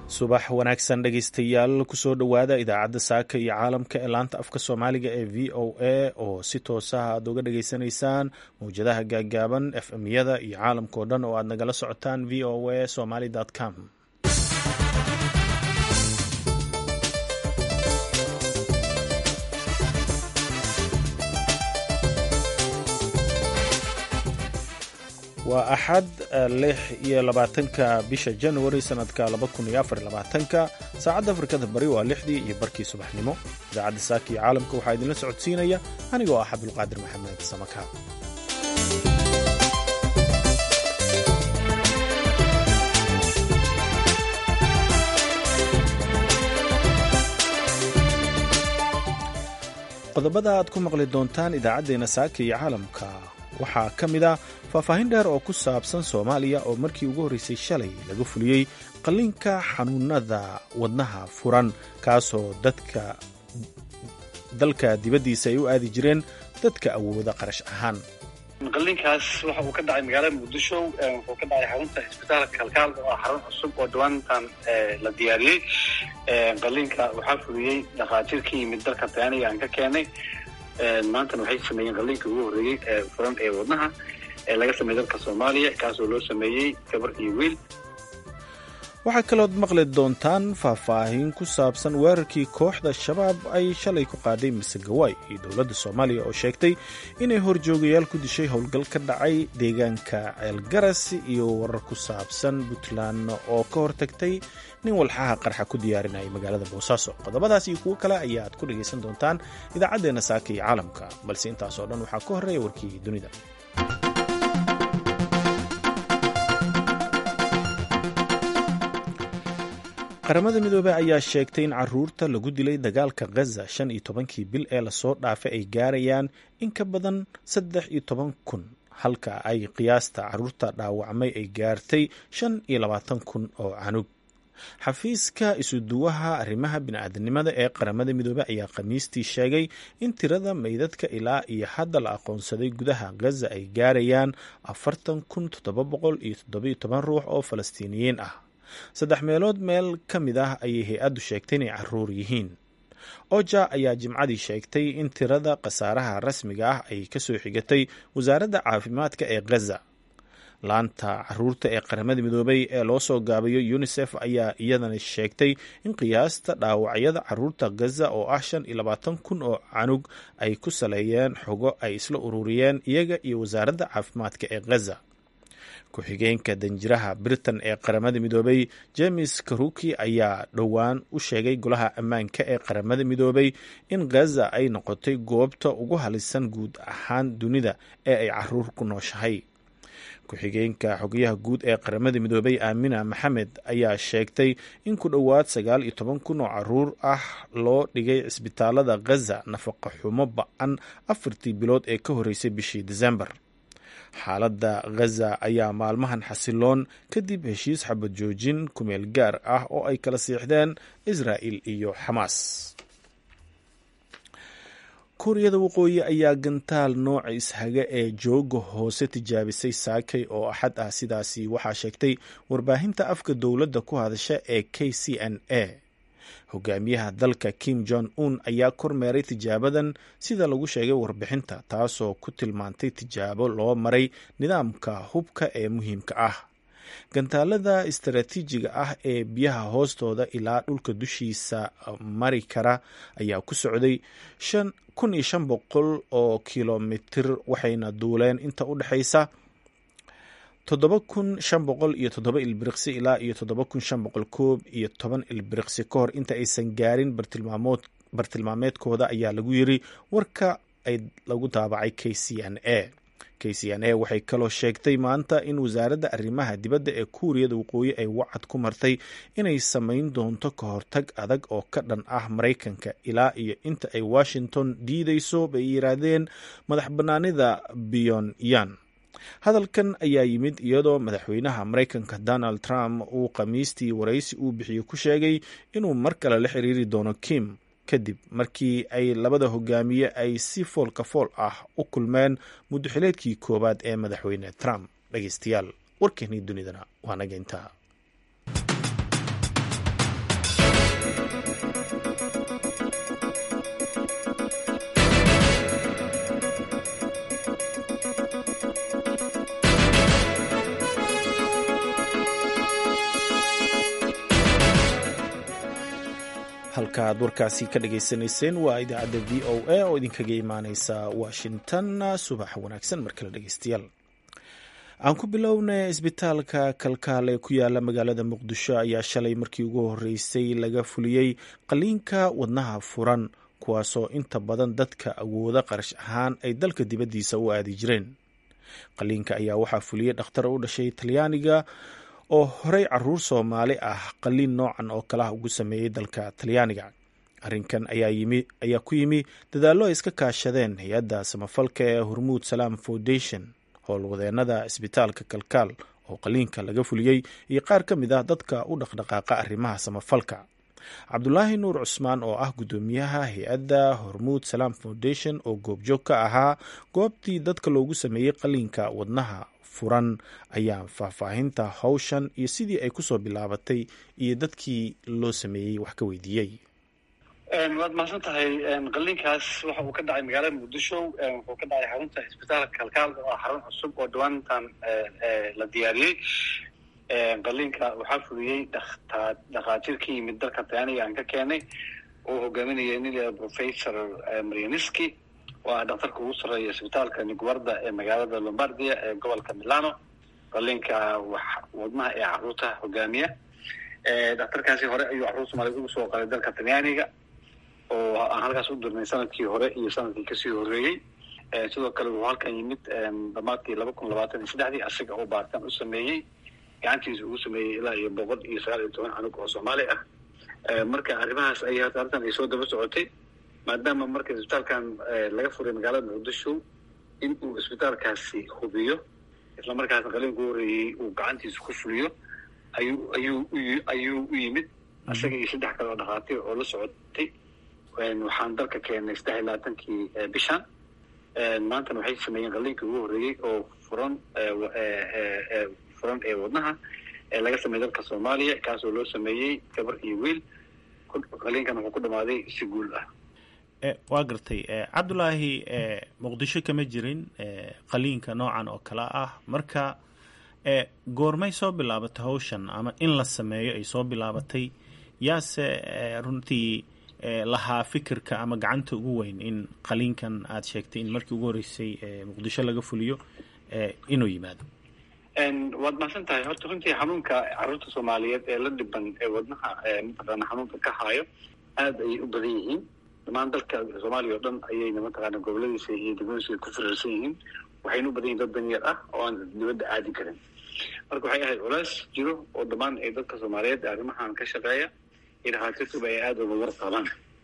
subax wanaagsan dhegaystayaal kusoo dhowaada idaacadda saaka iyo caalamka ee laanta afka soomaaliga ee v o a oo si toosaha aad uga dhageysanaysaan mawjadaha gaaggaaban f m-yada iyo caalamkao dhan oo aad nagala socotaan v o a somaly com waa axad lix iyo labaatanka bisha januari sanadka laba kun iyo afar labaatanka saacadda afrikada bari waa lixdii iyo barkii subaxnimo idaacadda saaka iyo caalamka waxaa idinla socodsiinaya anigoo ah cabdulqaadir maxamed samaka qodobada aad ku maqli doontaan idaacaddeenna saaka iyo caalamka waxaa ka mid ah faahfaahin dheer oo ku saabsan soomaaliya oo markii ugu horreysay shalay laga fuliyey qalliinka xanuunada wadnaha furan kaasoo dadka dalka dibaddiisa ay u aadi jireen dadka awooda qarash ahaan qalliinkaas waxa uu ka dhacay magaalada muqdisho wuxuu ka dhacay xarunta isbitaalka kalkaal oo ah xarun cusub oo dhawaantan la diyaariyey qalliinka waxaa fuliyey dhakhaatiir ka yimid dalka taaniga aan ka keenay maantana waxay sameeyeen qalliinka ugu horreeyey ee furan ee wadnaha ee laga sameeyey dalka soomaaliya kaasoo loo sameeyey gabar iyo wiil waxaa kalood maqli doontaan faahfaahin ku saabsan weerarkii kooxda shabaab ay shalay ku qaaday masegawaay iyo dowladda soomaaliya oo sheegtay inay horjoogayaal ku dishay howlgal ka dhacay deegaanka ceelgaras iyo warar ku saabsan puntland oo ka hortagtay nin walxaha qarxa ku diyaarinayay magaalada boosaaso qodobadaas iyo kuwo kale ayaad ku dhagaysan doontaan idaacaddeenna saaka iyo caalamka balse intaasoo dhan waxaa ka horreeya warkii dunida qaramada midoobey ayaa sheegtay in caruurta lagu dilay dagaalka khaza shan iyo tobankii bil ee lasoo dhaafay ay gaarayaan in ka badan saddex iyo toban kun halka ay qiyaasta caruurta dhaawacmay ay gaartay shan iyo labaatan kun oo canug xafiiska isuduwaha arrimaha bini'aadanimada ee qaramada midoobey ayaa khamiistii sheegay in tirada meydadka ilaa iyo hadda la aqoonsaday gudaha khaza ay gaarayaan afartan kun toddoba boqol iyo toddobiyo toban ruux oo falastiiniyiin ah saddex meelood meel ka mid ah ayay hay-addu sheegtay inay caruur yihiin oja ayaa jimcadii sheegtay in tirada khasaaraha rasmiga ah ay kasoo xigatay wasaaradda caafimaadka ee khaza laanta caruurta ee qaramada midoobay ee loo soo gaabayo unisef ayaa iyadana sheegtay in qiyaasta dhaawacyada caruurta khaza oo ah shan iyo labaatan kun oo canug ay ku saleeyeen xogo ay isla ururiyeen iyaga iyo wasaaradda caafimaadka ee khaza ku-xigeenka danjiraha britain ee qaramada midoobay james karuki ayaa dhowaan u sheegay golaha ammaanka ee qaramada midoobay in khaza ay noqotay goobta ugu halisan guud ahaan dunida ee ay caruur ku nooshahay ku-xigeenka xogayaha guud ee qaramada midoobay aamina maxamed ayaa sheegtay in ku dhowaad sagaal iyo toban kun oo caruur ah loo dhigay cisbitaalada khaza nafaqa xumo ba-an afartii bilood ee ka horreysay bishii desembar xaaladda khaza ayaa maalmahan xasiloon kadib heshiis xabad joojin kumeel gaar ah oo ay kala siixdeen israa'il iyo xamaas kuuriyada waqooyi ayaa gantaal nooca ishaga ee jooga hoose tijaabisay saakay oo axad ah sidaasi waxaa sheegtay warbaahinta afka dowladda ku hadasha ee k c n a hogaamiyaha dalka kim jong un ayaa kormeeray tijaabadan sida lagu sheegay warbixinta taasoo ku tilmaantay tijaabo loo maray nidaamka hubka ee muhiimka ah gantaalada istaraatiijiga ah ee biyaha hoostooda ilaa dhulka dushiisa mari kara ayaa ku socday kun iyo shan boqol oo kilomitir waxayna duuleen inta u dhexaysa toddoba kun shan boqol iyo toddoba ilbiriqsi ilaa iyo toddoba kun shan boqol koob iyo toban ilbiriqsi ka hor inta aysan gaarin bartilmaamood bartilmaameedkooda ayaa lagu yiri warka ay lagu daabacay k c n a k c n a waxay kaloo sheegtay maanta in wasaaradda arrimaha dibadda ee kuuriyada waqooyi ay wacad ku martay inay samayn doonto ka hortag adag oo ka dhan ah maraykanka ilaa iyo inta ay washington diideyso bay yiraahdeen madax bannaanida pyonyan hadalkan ayaa yimid iyadoo madaxweynaha maraykanka donald trump uu khamiistii waraysi uu bixiyo ku sheegay inuu mar kale la xiriiri doono kim kadib markii ay labada hogaamiye ay si foolka fool ah u kulmeen muddoxileedkii koowaad ee madaxweyne trump dhegeystayaal warkeenii dunidana waa naga intaa halkaaad warkaasi ka dhagaysanayseen waa idaacadda v o a oo idinkaga imaaneysa washington subax wanaagsan mar kale dhegeystayaal aan ku bilownay isbitaalka kalkaale ku yaala magaalada muqdisho ayaa shalay markii ugu horeysay laga fuliyey qaliinka wadnaha furan kuwaasoo inta badan dadka awooda qarash ahaan ay dalka dibaddiisa u aadi jireen qaliinka ayaa waxaa fuliyey dhakhtar u dhashay talyaaniga oo horey caruur soomaali ah qaliin noocan oo kalaha ugu sameeyey dalka talyaaniga arrinkan ayaa ku yimi dadaallo ay iska kaashadeen hay-adda samafalka ee hormuud salaam foundation howlwadeenada isbitaalka kalkaal oo qaliinka laga fuliyey iyo qaar ka mid ah dadka u dhaqdhaqaaqa arrimaha samafalka cabdulaahi nuur cusmaan oo ah guddoomiyaha hay-adda hormuud salaam foundation oo goobjoog ka ahaa goobtii dadka loogu sameeyey qaliinka wadnaha furan ayaa faahfaahinta howshan iyo sidii ay kusoo bilaabatay iyo dadkii loo sameeyey wax ka weydiiyey waad mahadsan tahay qaliinkaas waxa uu ka dhacay magaalada muqdisho wuxuu ka dhacay xarunta isbitaalka kalkaal oo ah xarun cusub oo dhawaantan la diyaariyey qaliinka waxaa fuliyey dhakhaatiir ka yimid dalka talyaaniga aan ka keenay oo hogaaminaya nin professor marianiski oo ah dhakhtarka ugu sarreeya isbitaalka niguarda ee magaalada lombardia ee gobolka milano qaliinka wadnaha ee caruurta hogaamiya dhakhtarkaasi hore ayuu caruur soomaaliyed ugu soo qalay dalka talyaaniga oo aan halkaas u dirnay sanadkii hore iyo sanadkii kasii horeeyey sidoo kale wuxuu halkan yimid dhamaadkii laba kun labaatan iyo saddexdii asiga oo baaritaan u sameeyey gacantiisa ugu sameeyey ilaa iyo boqol iyo sagaal iyo toban canug oo soomaali ah marka arrimahaas ay arrintan ay soo daba socotay maadaama marka isbitaalkan laga furay magaalada muqdisho in uu isbitaalkaasi hubiyo isla markaasna qaliinku horeeyey uu gacantiisa ku fuliyo ayuu ayuu ayuu u yimid isaga iyo saddex kale oo dhakhaatiir oo la socotay waxaan dalka keenay saddex iyo labaatankii bishan maantana waxay sameeyeen qaliinkii ugu horreeyey oo furan furan ee wadnaha ee laga sameeyey dalka soomaaliya kaasoo loo sameeyey gabar iyo wiil qaliinkan wuxuu ku dhamaaday si guul ah waa gartay cabdulaahi muqdisho kama jirin qaliinka noocan oo kale ah marka goormay soo bilaabatay hawshan ama in la sameeyo ay soo bilaabatay yaase runtii lahaa fikirka ama gacanta ugu weyn in qaliinkan aada sheegtay in markii ugu horreysay muqdisho laga fuliyo inuu yimaado waad mahadsan tahay horta runtii xanuunka caruurta soomaaliyeed ee la dhiban ee wadnaha mataqaana xanuunka ka haayo aada ayay u badan yihiin dhamaan dalka soomaaliya oo dhan ayayna mataqaana goboladiisa iyo degmadiisa ku firiirsan yihiin waxayna u badan yihin dad danyar ah oo aan dibadda aadi karin marka waxay ahayd culays jiro oo dhammaan ay dadka soomaaliyeed arrimahan ka shaqeeya iyo dhakhaatiirtuba ay aada uga war qabaan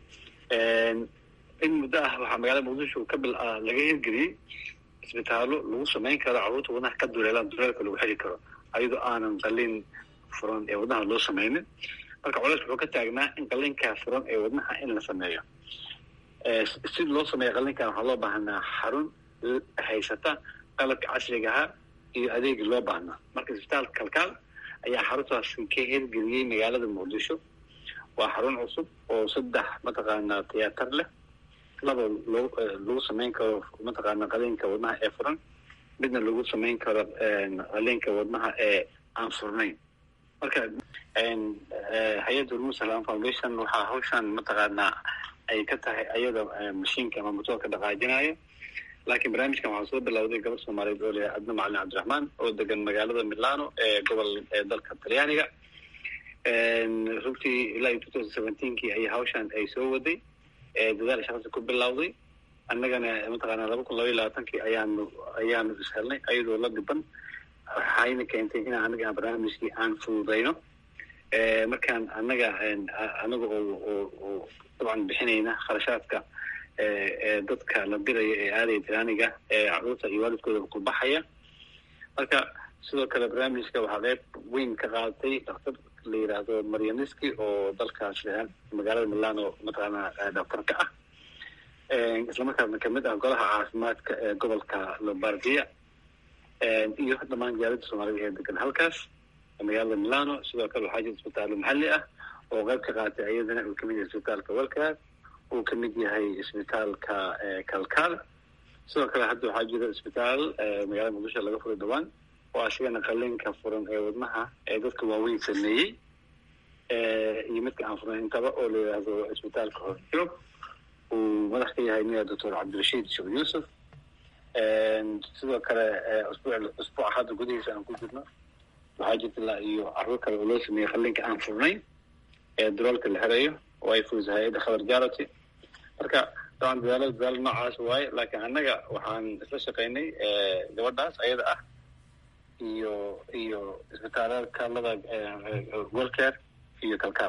in muddo ah waxaa magaalada muqdisho ka bil laga hirgeliyey isbitaallo lagu samayn karo carruurta wadnaha ka duleelaan duleelka lagu xiri karo ayadoo aanan qaliin furan ee wadnaha loo sameynin marka culays wuxuu ka taagnaa in qaliinkaa furan ee wadnaha in la sameeyo si loo sameeya qaliinkan waxaa loo baahnaa xarun haysata qalabka casrigahaa iyo adeegi loo baahnaa marka isbitaalka kalkaal ayaa xaruntaasi ka hirgeliyey magaalada muqdisho waa xarun cusub oo saddex mataqaana tiyaatar leh laba loo lagu samayn karo mataqaana qaliinka wadnaha ee furan midna lagu samayn karo qaliinka wadnaha ee aan furnayn marka hay-adda hormuud salam foundation waxaa hawshan mataqaanaa ay ka tahay ayada mashiinka ama motoorka dhaqaajinayo laakiin barnaamijkan waxaa soo bilowday gabar soomaaliyeed oo leeyahay adna macalin cabdiraxmaan oo degan magaalada milano ee gobol ee dalka talyaaniga runtii ilaa iyo two thousand seventeenkii ayay hawshan ay soo waday dadaal shaqasi ku bilowday annagana mataqaana laba kun laba iyo labaatankii ayaanu ayaanu ishelnay ayadoo la dhiban waxayna keentay in anaga barnaamijkii aan fududayno markaan annaga anaga oo oo dabcan bixinayna kharashaadka dadka la diraya ee aadaya tiraaniga ee caruurta iyo waalidkooda ku baxaya marka sidoo kale barnaamijka waxaa qeyb weyn ka qaadatay daktar la yidhaahdo marianiski oo dalkaas magaalada milano mataqaana daktarka ah islamarkaasna kamid ah golaha caafimaadka ee gobolka lombardia iyo dhamaan jaalada soomaalida ee degan halkaas magaalada milano sidoo kale waxaa jira isbitaallo maxalli ah oo qeyb ka qaatay ayadana uu kamid yahay isbitaalka welkaas uu kamid yahay isbitaalka kalkaal sidoo kale hadda waxaa jira isbitaal magaalada muqdisho laga furay dhawaan oo asigana qaliinka furan ee wadnaha ee dadka waaweyn sameeyey iyo midka aan furnayn intaba oo la yidhaahdo isbitaalka horjoog uu madax ka yahay miya doctor cabdirashiid sheekh yuusuf sidoo kale usbuuca hadda gudihiisa aan ku jirno waxaa jirta ilaa iyo carruur kale oo loo sameeyey qallinka aan furnayn ee daroolka la herayo oo ay fuusa hay-adda khabar jarity marka dabcan dadaalada dadaalo noocaas waaye laakiin annaga waxaan isla shaqaynay gabadhaas ayada ah iyo iyo isbitaalada kaalada welcare iyo kalkaal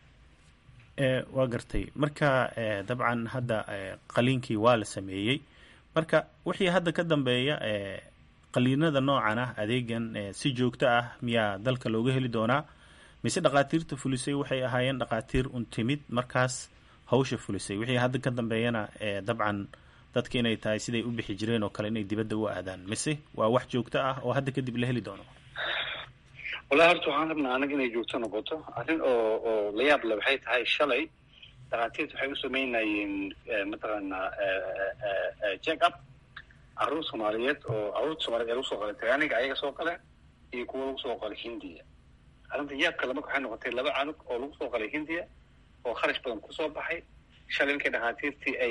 waa gartay marka dabcan hadda qaliinkii waa la sameeyey marka wixii hadda ka dambeeya qaliinada noocan ah adeegan si joogto ah miyaa dalka looga heli doonaa mise dhakhaatiirta fulisay waxay ahaayeen dhakhaatiir un timid markaas hawsha fulisay wixii hadda ka dambeeyana dabcan dadka inay tahay siday u bixi jireen oo kale inay dibadda u aadaan mise waa wax joogto ah oo hadda kadib la heli doono wallahi horta waxaan rabnaa anaga inay joogto noqoto arrin oo oo la yaab le waxay tahay shalay dhakhaatiirta waxay u sameynayeen mataqaanaa check up carruur soomaaliyeed oo carruurta soomaliyeed ee lagu soo qalay tagaaniga ayaga soo qale iyo kuwa lagu soo qalay hindiya arrinta yaabka le marka waxay noqotay laba canug oo lagu soo qalay hindiya oo kharash badan kusoo baxay shalay markay dhakhaatiirtii ay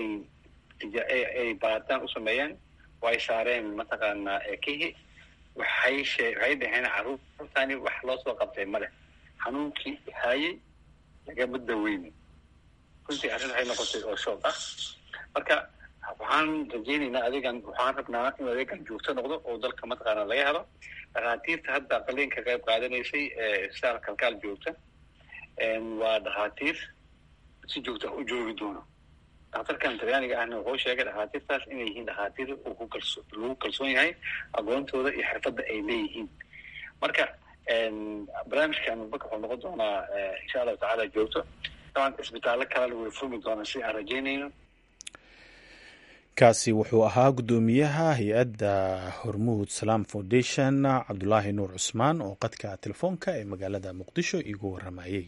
ay baaritaan u sameeyeen oo ay saareen mataqaanaa kihi waxay shee waxay dhaheen carruurtani wax loo soo qabtay ma leh xanuunkii haayey lagama daweyni runtii arrin waxay noqotay oo shoog ah marka waxaan rajaynaynaa adeegan waxaan rabnaa inuu adeegan joogto noqdo oo dalka mataqaana laga helo dhakhaatiirta hadda qaliinka qayb qaadanaysay eesaal kalkaal joogta waa dhakhaatiir si joogta u joogi doono daktarkan talyaaniga ahna wuxuu sheegay dhakhaatiirtaas inay yihiin dhakhaatiir uu ku kalso lagu kalsoon yahay aqoontooda iyo xirfadda ay leeyihiin marka barnaamijkan baka wuxuu noqon doonaa insha allahu tacaala joogto daban isbitaallo kalena way furmi doonaan si aan rajaynayno kaasi wuxuu ahaa guddoomiyaha hay-adda hormuud salaam foundation cabdulaahi nuur cusmaan oo qadka telefoonka ee magaalada muqdisho iigu waramayey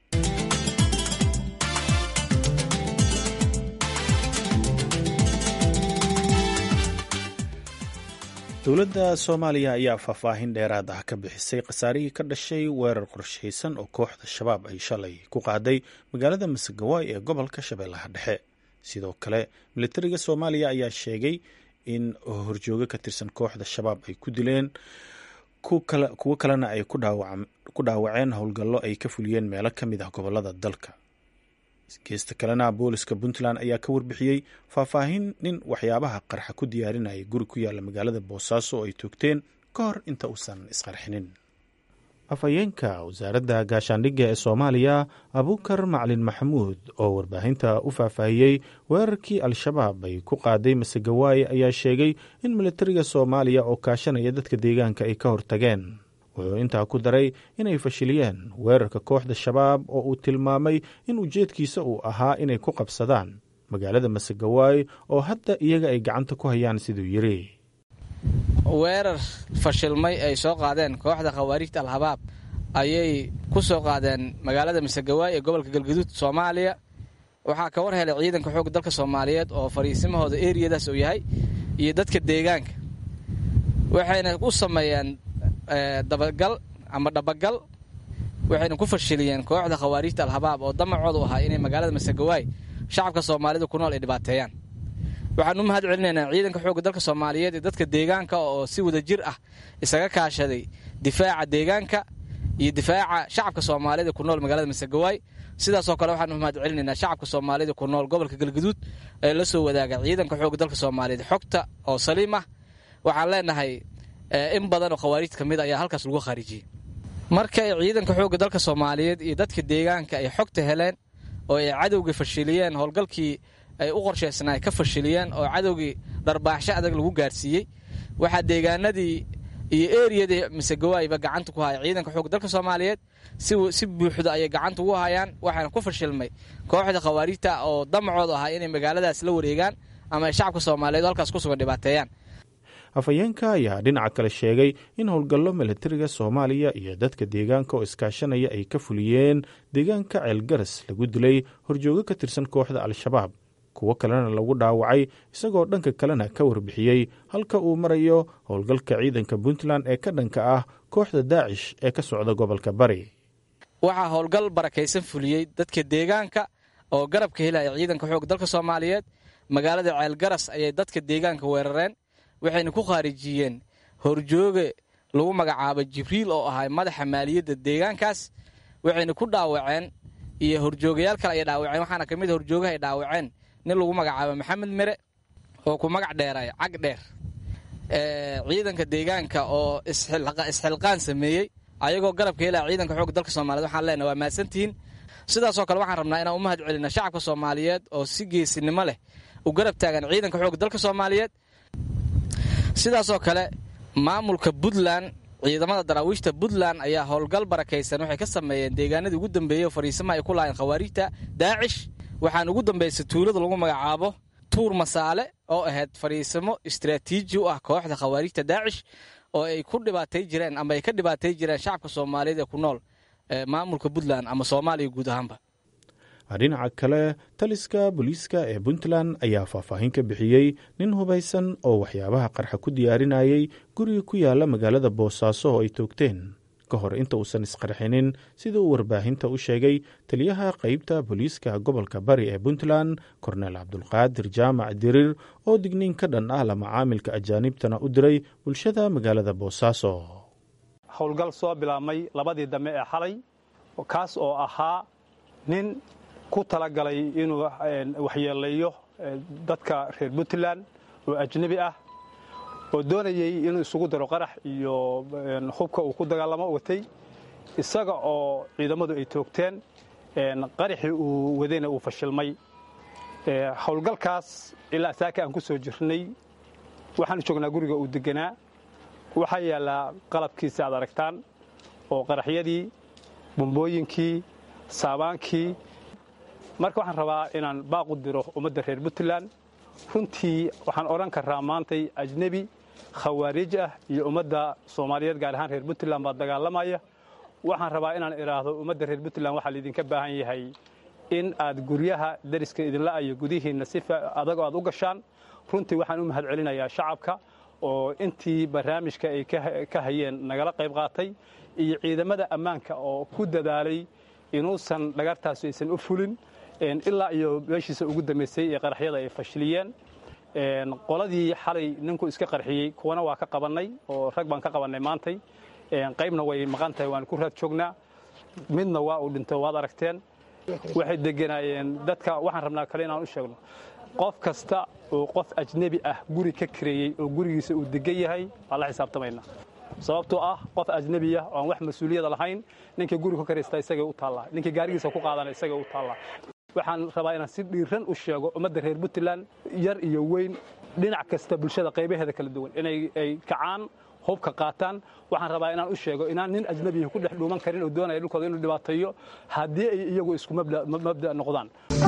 dowladda soomaaliya ayaa faahfaahin dheeraad ah ka bixisay khasaarihii ka dhashay weerar qorshaysan oo kooxda shabaab ay shalay ku qaaday magaalada masagawaay ee gobolka shabeellaha dhexe sidoo kale militariga soomaaliya ayaa sheegay in horjoogo ka tirsan kooxda shabaab ay ku dileen kuwo kalena ay ku dhaawaceen howlgallo ay ka fuliyeen meelo ka mid ah gobolada dalka geesta kalena booliska puntland ayaa ka warbixiyey faahfaahin nin waxyaabaha qarxa ku diyaarinayay guri ku yaala magaalada boosaaso oo ay toogteen ka hor inta uusan isqarxinin afhayeenka wasaaradda gaashaandhigga ee soomaaliya abuukar maclin maxamuud oo warbaahinta u faahfaahiyey weerarkii al-shabaab ay ku qaaday masegawaaye ayaa sheegay in militariga soomaaliya oo kaashanaya dadka deegaanka ay ka hortageen wuxuu intaa ku daray inay fashiliyeen weerarka kooxda shabaab oo uu tilmaamay in ujeedkiisa uu ahaa inay ku qabsadaan magaalada masegawaay oo hadda iyaga ay gacanta ku hayaan siduu yidhi weerar fashilmay ay soo qaadeen kooxda khawaarijta al-habaab ayay ku soo qaadeen magaalada masegawaay ee gobolka galgaduud soomaaliya waxaa ka war helay ciidanka xoogga dalka soomaaliyeed oo fariisimahooda eriyadaas uu yahay iyo dadka deegaanka waxayna u sameeyeen dabagal ama dhabagal waxayna ku fashiliyeen kooxda khawaarijta al-habaab oo damacoodu ahaa inay magaalada masegawaay shacabka soomaalida ku nool ay dhibaateeyaan waxaan u mahad celinaynaa ciidanka xoogga dalka soomaaliyeed ee dadka deegaanka oo si wada jir ah isaga kaashaday difaaca deegaanka iyo difaaca shacabka soomaalida ku nool magaalada masegawaay sidaasoo kale waxaan u mahad celinaynaa shacabka soomaalida ku nool gobolka galgaduud ee la soo wadaaga ciidanka xoogga dalka soomaaliyeed xogta oo saliim ah waxaan leenahay in badan oo khawaarijta ka mid ayaa halkaas lagu khaarijiyey marka ay ciidanka xoogga dalka soomaaliyeed iyo dadka deegaanka ay xogta heleen oo ay cadowga fashiliyeen howlgalkii ay u qorshaysnaa ka fashiliyeen oo cadowgii dharbaaxsho adag lagu gaarsiiyey waxaa deegaanadii iyo eriyadii masegawaayba gacanta ku haya ciidanka xoogga dalka soomaaliyeed si buuxda ayay gacanta ugu hayaan waxaana ku fashilmay kooxda khawaarijta oo damacoodu ahaa inay magaaladaas la wareegaan ama ay shacabka soomaaliyeed halkaas ku sugan dhibaateeyaan afhayeenka ayaa dhinaca kale sheegay in howlgallo militariga soomaaliya iyo dadka deegaanka oo iskaashanaya ay ka fuliyeen deegaanka ceelgaras lagu dilay horjoogo ka tirsan kooxda al-shabaab kuwo kalena lagu dhaawacay isagoo dhanka kalena ka warbixiyey halka uu marayo howlgalka ciidanka puntland ee ka dhanka ah kooxda daacish ee ka socda gobolka bari waxaa howlgal barakaysan fuliyey dadka deegaanka oo garabka helaya ciidanka xoog dalka soomaaliyeed magaalada ceelgaras ayay dadka deegaanka weerareen waxayna ku khaarijiyeen horjooge lagu magacaabo jibriil oo ahay madaxa maaliyadda deegaankaas waxayna ku dhaawaceen iyo horjoogayaal kale ay dhaawaceen waxaana ka mid a horjoogaha ay dhaawaceen nin lagu magacaabo maxamed mere oo ku magac dheeray cag dheer ciidanka deegaanka oo isxilqaan sameeyey ayagoo garabka helaya ciidanka xoogga dalka soomaaliyed waxaan leenahay waa mahadsantihiin sidaasoo kale waxaan rabnaa inaan u mahad celina shacabka soomaaliyeed oo si geesinimo leh u garab taagan ciidanka xoogga dalka soomaaliyeed sidaasoo kale maamulka puntland ciidamada daraawiishta puntland ayaa howlgal barakaysan waxay ka sameeyeen deegaanadii ugu dambeeyey oo fariisamaha ay ku laayeen khawaarijta daacish waxaan ugu dambaysay tuulada lagu magacaabo tuur masaale oo ahayd fariisamo istraatiiji u ah kooxda khawaarijta daacish oo ay ku dhibaatay jireen ama ay ka dhibaatay jireen shacabka soomaaliyeed ee ku nool maamulka puntland ama soomaaliya guud ahaanba dhinaca kale taliska booliiska ee puntland ayaa faahfaahin ka bixiyey nin hubaysan oo waxyaabaha qarxa ku diyaarinayay guriga ku yaala magaalada boosaaso oo ay toogteen ka hor inta uusan isqarxinin sida uu warbaahinta u sheegay taliyaha qeybta booliiska gobolka bari ee puntland korneel cabdulqaadir jaamac diriir oo digniin ka dhan ah la macaamilka ajaanibtana u diray bulshada magaalada boosaaso howlgal soo bilaabmay labadii dambe ee xalay kaas oo ahaa nin ku talagalay inuu waxyeeleeyo dadka reer puntland oo ajnebi ah oo doonayey inuu isugu daro qarax iyo hubka uu ku dagaalamo watay isaga oo ciidamadu ay toogteen qaraxii uu wadayna uu fashilmay howlgalkaas ilaa saaka aan ku soo jirnay waxaanu joognaa guriga uu deganaa waxaa yaallaa qalabkiisa aad aragtaan oo qaraxyadii bumbooyinkii saabaankii marka waxaan rabaa inaan baaqu diro ummadda reer puntland runtii waxaan odhan karaa maantay ajnebi khawaarij ah iyo ummadda soomaaliyeed gaar ahaan reer puntland baa dagaalamaya waxaan rabaa inaan idhaahdo ummadda reer puntland waxaa laydinka baahan yahay in aad guryaha dariska idinla ayo gudihiinna si adagoo aad u gashaan runtii waxaan u mahad celinayaa shacabka oo intii barnaamijka ay ka hayeen nagala qayb qaatay iyo ciidamada ammaanka oo ku dadaalay inuusan dhagartaasi aysan u fulin ilaa iyo meeshiisa ugu dambaysay ee qaraxyada ay fashiliyeen qoladii xalay ninku iska qarxiyey kuwana waa ka qabannay oo rag baan ka qabannay maantay qaybna way maqan tahay waan ku raad joognaa midna waa uu dhintay waad aragteen waxay deganaayeen dadka waxaan rabnaa kale inaan u sheegno qof kasta oo qof ajnebi ah guri ka kareeyey oo gurigiisa uu degan yahay waa la xisaabtamaynaa sababtoo ah qof ajnebiya oo aan wax mas-uuliyada lahayn ninkii guri ka karaysta isagay u taallaa ninkii gaarigiisa ku qaadana isagay u taallaa waxaan rabaa inaan si dhiiran u sheego ummadda reer puntland yar iyo weyn dhinac kasta bulshada qaybaheeda kala duwan inay ay kacaan hubka qaataan waxaan rabaa inaan u sheego inaan nin ajnebiya ku dhex dhuuman karin oo doonaya dhulkooda inuu dhibaateeyo haddii ay iyagu isku mabda noqdaan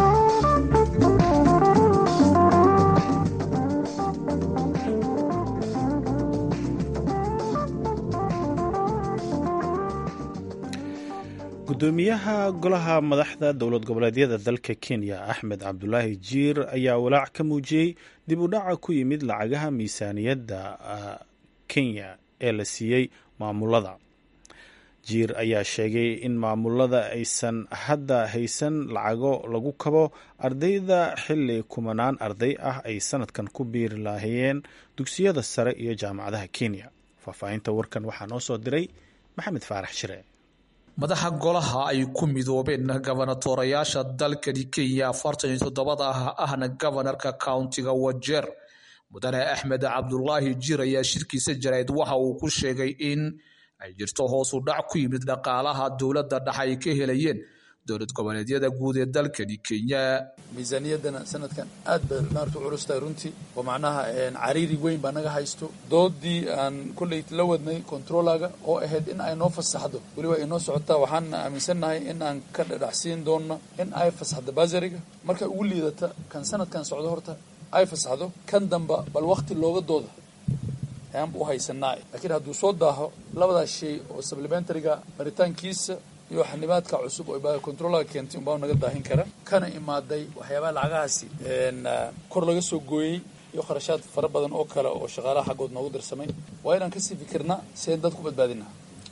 gudoomiyaha golaha madaxda dowlad goboleedyada dalka kenya axmed cabdulaahi jiir ayaa walaac ka muujiyey dib u dhaca ku yimid lacagaha miisaaniyadda kenya ee la siiyey maamulada jiir ayaa sheegay in maamulada aysan hadda haysan lacago lagu kabo ardayda xilli kumanaan arday ah ay sanadkan ku biiri laahayeen dugsiyada sare iyo jaamacadaha kenya faahfaahinta warkan waxaa noo soo diray maxamed faarax shire madaxa golaha ay ku midoobeen gabonatoorayaasha dalkani kenya afartan iyo toddobada ah ahna gobonarka countiga wajeer mudane axmed cabdulaahi jiir ayaa shirkiisa jarayd waxa uu ku sheegay in ay jirto hoos u dhac ku yimid dhaqaalaha dowladda dhex ay ka helayeen dowlad goboleedyada guud ee dalkani kenya miisaaniyaddana sanadkan aad bay maarta u culus tahay runtii oo macnaha cariiri weyn baa naga haysto doodii aan kolley la wadnay controlaga oo ahayd in ay noo fasaxdo weliba ay noo socotaa waxaan aaminsannahay in aan ka dhadhacsiin doonno in ay fasaxdo basariga markay ugu liidata kan sanadkan socdo horta ay fasaxdo kan damba bal wakti looga dooda ayaanba u haysanaa laakiin hadduu soo daaho labadaas shay oo supplementaryga maritaankiisa iyo xanibaadka cusub oo controlaga keentay unbaa naga daahin kara kana imaaday waxyaabaha lacagahaasi kor laga soo gooyey iyo kharashaad fara badan oo kale oo shaqaalaha xaggood noogu dirsamay waa inaan kasii fikirnaa seen dad ku badbaadina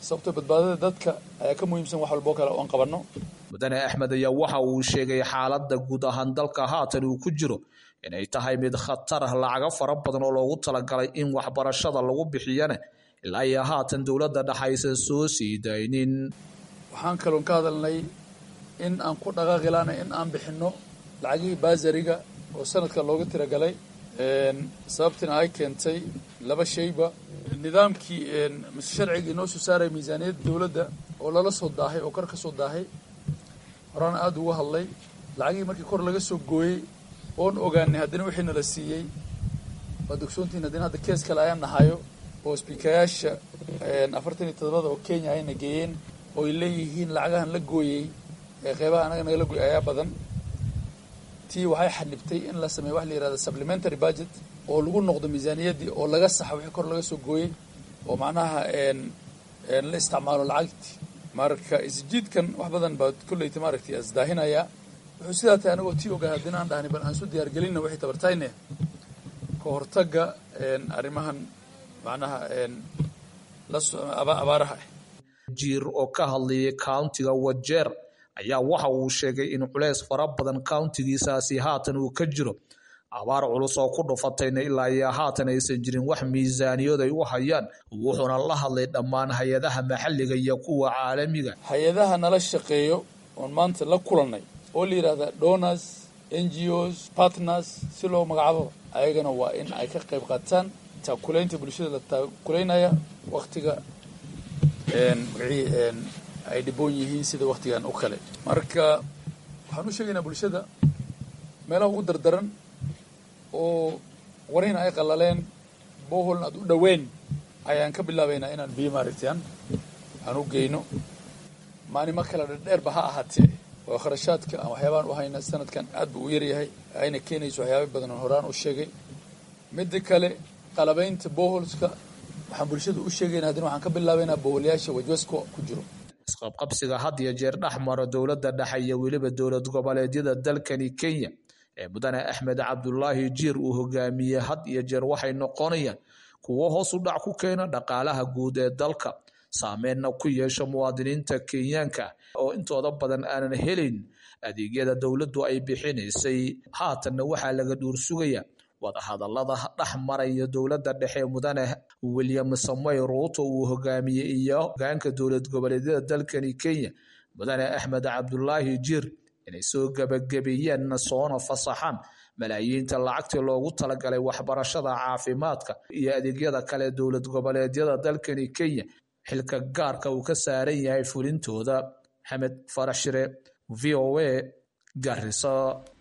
sababtoo badbaadada dadka ayaa ka muhiimsan wax walboo kale oon qabanno mudane axmed ayaa waxa uu sheegay xaaladda guud ahaan dalka haatan uu ku jiro inay tahay mid khatar ah lacago fara badan oo loogu talagalay in waxbarashada lagu bixiyana ilaa iyo haatan dowladda dhexaysan soo sii daynin waxaan kaloon ka hadalnay in aan ku dhaqaaqilaana in aan bixinno lacagihii baasariga oo sanadka looga tiragalay sababtina ay keentay laba shayba nidaamkii mise sharcigii noo soo saaraya miisaaniyadda dowladda oo lala soo daahay oo kor ka soo daahay horaan aada uga hadlay lacagihii markii kor laga soo gooyey oon ogaanay haddana wixii nala siiyey waad ogsoontihin haddana hadda kees kale ayaan nahayo oo sbiikayaasha afartan iyo todobada oo kenya ayna geeyeen oo ay leeyihiin lacagahan la gooyey ee qeybaha anaga nagala gooyey ayaa badan tii waxay xanibtay in la sameeyo wax la yihahda supplementary budget oo lagu noqdo miisaaniyaddii oo laga saxo wixii kor laga soo gooyey oo macnaha la isticmaalo lacagtii marka isjiidkan wax badan baa kolleyta maaragtay isdaahinaya wuxuu sidaa tahay anagoo tii ogaa haddina aan dhahnay bal aan su diyaargelinna wixii tabartayne ka hortagga arrimahan macnaha abaaraha ah jiir oo ka hadlayay countiga wajeer ayaa waxa uu sheegay in culeys fara badan countigiisaasi haatan uu ka jiro abaar culus oo ku dhufatayna ilaa iyo haatan aysan jirin wax miisaaniyood ay u hayaan wuxuuna la hadlay dhammaan hay-adaha maxalliga iyo kuwa caalamiga hay-adaha nala shaqeeyo oon maanta la kulannay oo la yidhahda donors n g os partners si loo magacaabo ayagana waa in ay ka qayb qaataan taakulaynta bulshada la taakulaynaya waktiga magacii ay dhiboon yihiin sida waktigan u kale marka waxaan u sheegaynaa bulshada meelaha ugu dardaran oo warina ay qallaleen boholna aad u dhoweyn ayaan ka bilaabaynaa inaan biyo maaragtaan aan u geyno maalimo kale dherdheerba ha ahaatee oo kharashaadka aan waxyaabaan u hayna sanadkan aad buu u yaryahay ayna keenayso waxyaaba badan oo horaan u sheegay midda kale qalabaynta boholska waxaan bulshada u sheegayna haddana waxaan ka bilaabaynaa boholyaasha wajwasko ku jiro isqabqabsiga had iyo jeer dhex maro dowladda dhexe iyo weliba dowlad goboleedyada dalkani kenya ee mudane axmed cabdulaahi jiir uu hogaamiyey had iyo jeer waxay noqonayaan kuwo hoos u dhac ku keena dhaqaalaha guud ee dalka saameynna ku yeesha muwaadiniinta kenyaanka oo intooda badan aanan helayn adeegyada dowladdu ay bixinaysay haatanna waxaa laga dhuur sugaya wadahadalada dhex maraya dowladda dhexe mudane william samoy ruuto uu hogaamiyey iyo hogaanka dowlad goboleedyada dalkani kenya mudane axmed cabdulaahi jiir inay soo gebagabeeyeen soona fasaxaan malaayiinta lacagtii loogu talagalay waxbarashada caafimaadka iyo adeegyada kale dowlad goboleedyada dalkani kenya xilka gaarka uu ka saaran yahay fulintooda maxamed farax shire v o a garisa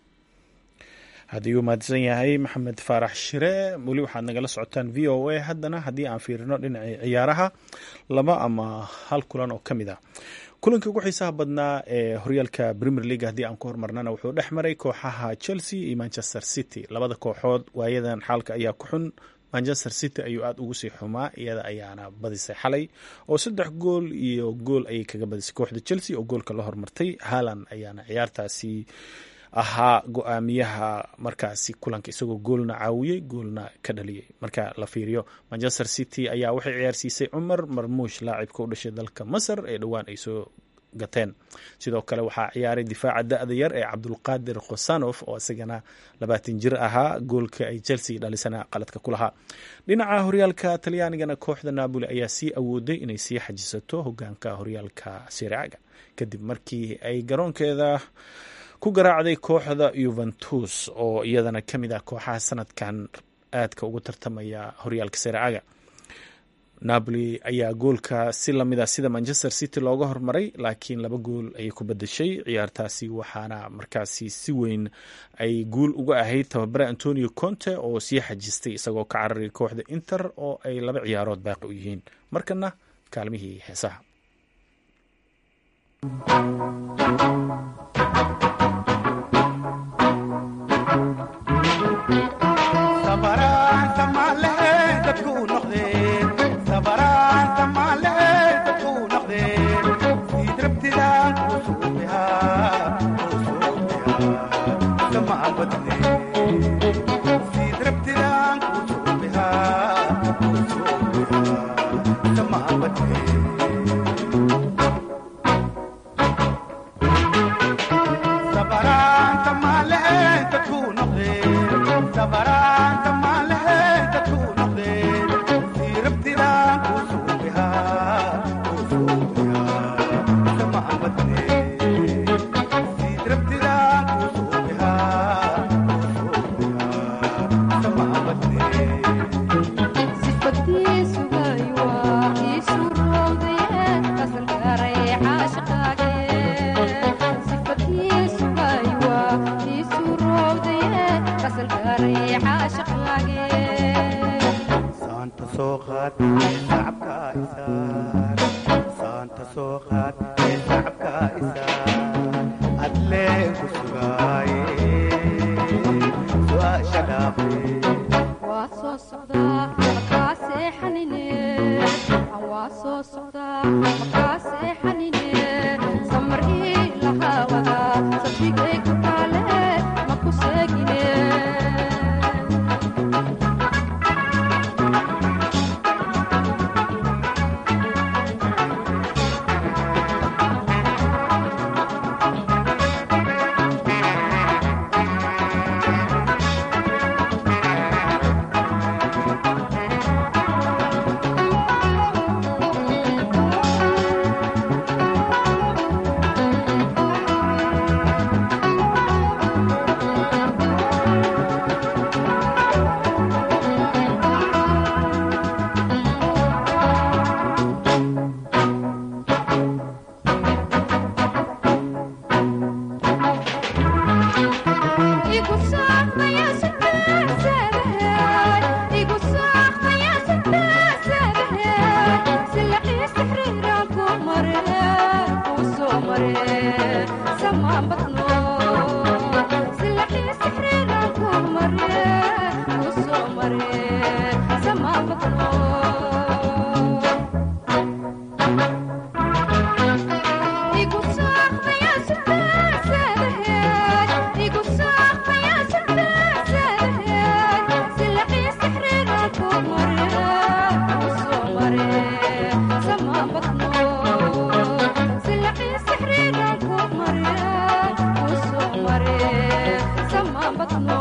haddii uu mahadsan yahay maxamed faarax shire weli waxaad nagala socotaan v o a haddana haddii aan fiirino dhinacii ciyaaraha laba ama hal kulan oo ka mid ah kulanka ugu xiisaha badnaa ee horyaalka premier league haddii aan ku hormarnana wuxuu dhex maray kooxaha chelsea iyo manchester city labada kooxood waayadan xaalka ayaa ku xun manchester city ayuu aada ugu sii xumaa iyada ayaana badisay xalay oo saddex gool iyo gool ayay kaga badisay kooxda chelsea oo goolka la hormartay haaland ayaana ciyaartaasi ahaa go-aamiyaha markaasi kulanka isagoo goolna caawiyey goolna ka dhaliyey marka la fiiriyo manchester city ayaa waxay ciyaarsiisay cumar marmuush laacibka u dhashay dalka masar ee dhowaan ay soo gateen sidoo kale waxaa ciyaaray difaaca da-da yar ee cabdulqaadir khosanof oo isagana labaatan jir ahaa goolka ay chelsea dhalisana qaladka ku lahaa dhinaca horyaalka talyaanigana kooxda napoli ayaa sii awooday inay sii xajisato hogaanka horyaalka siraaga kadib markii ay garoonkeeda ku garaacday kooxda yuventus oo iyadana ka mid ah kooxaha sanadkan aadka ugu tartamaya horyaalka siraaga napoli ayaa goolka si lamida sida manchester city looga hormaray laakiin laba gool ayay ku badashay ciyaartaasi waxaana markaasi si weyn ay guul uga ahayd tababare antonio conte oo sii xajistay isagoo ka cararay kooxda inter oo ay laba ciyaarood baaqi u yihiin markana kaalmihii heesaha adleen ku sugaaye su'aasha dhaafe waa soo socdaa makaa seexanine waa soo socdaa makaa seexanine samar ii lahaawada sabigay ku taale ma ku seegine igu saaqmaya sitaasaadahay igu saaqmaya sitaasaadahay silaqii sixriiraan ku mare kuu soo mare samaan badno silaqii sixriiraan ku mare kuu soo mare samaan badno igu saaqmaya sitaasaadahay igu saaqmaya sitaasaadahay silaqii sixriiraan ku mare kuu soo mare samaan badno silaqii sixriiraan ku mare kuu soo mare samaan badno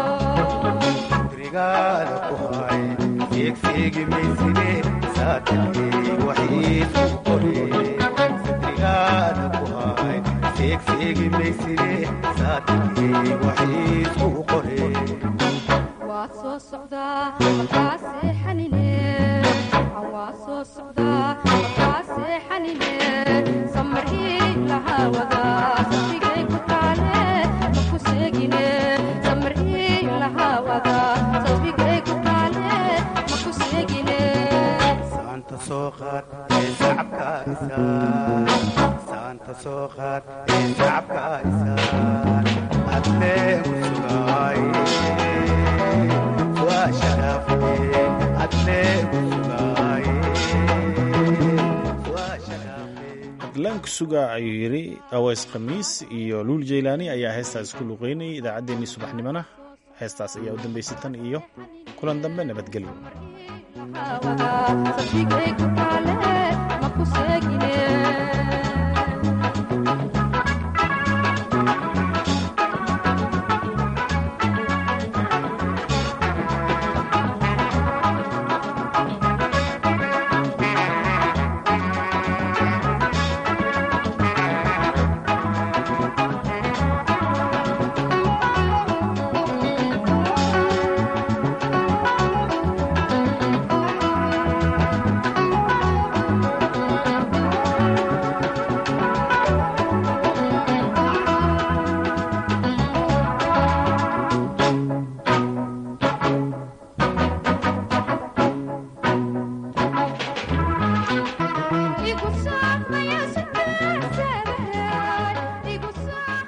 rigaada ku hay seegseegi mayside saatagee waxiisu qore rigaada ku hay seegseegi mayside saatagee waxiisu qore waa soo socdaa makaa seexanine waa soo socdaa makaa seexanine samar ii lahaawada sabigay ku taale ma ku seegine samar ii lahaawada sabigay ku taale ma ku seegine saanta soo qaad ee sacabka isaan saanta soo qaad ee sacabka isaan adleen ku sugaaye su'aasha dhaafe adleen ku sugaaye su'aasha dhaafe adlaanku suga ayuu yidhi aweys khamiis iyo luul jeylaani ayaa heestaas isku luqeynayay idaacaddeenii subaxnimona heestaas ayaa u dambaysay tan iyo kulan dambe nabadgelyo sabigay ku taale ma ku seegine